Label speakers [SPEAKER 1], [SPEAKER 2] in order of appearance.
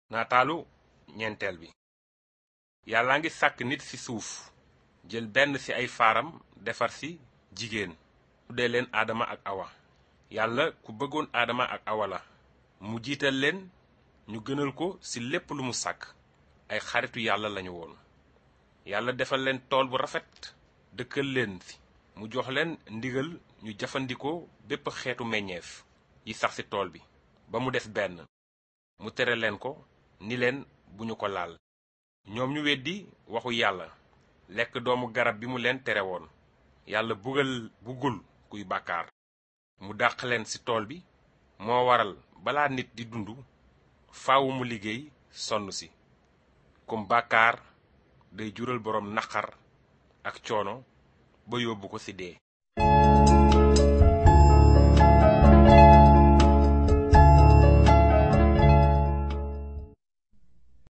[SPEAKER 1] nataalu ñeenteel bi yàlla ngi sàkk nit ci suuf jël benn ci ay faaram defar ci jigéen tuddee leen aadama ak awa yàlla ku bëggoon aadama ak awa la mu jiital leen ñu gënal ko ci lépp lu mu sàkk ay xaritu yàlla lañu woon yàlla defal leen tool bu rafet dëkkal leen ci mu jox leen ndigal ñu jëfandikoo bépp xeetu meññeef yi sax ci tool bi ba mu des benn mu tere leen ko ni leen bu ñu ko laal ñoom ñu weddi waxu yàlla lekk doomu garab bi mu leen tere woon yàlla bugal bugul kuy bàkkaar mu dàq leen ci tool bi moo waral balaa nit di dund faawu mu liggéey sonn ci comme bàkkaar day jural boroom naqar ak coono ba yóbbu ko ci dee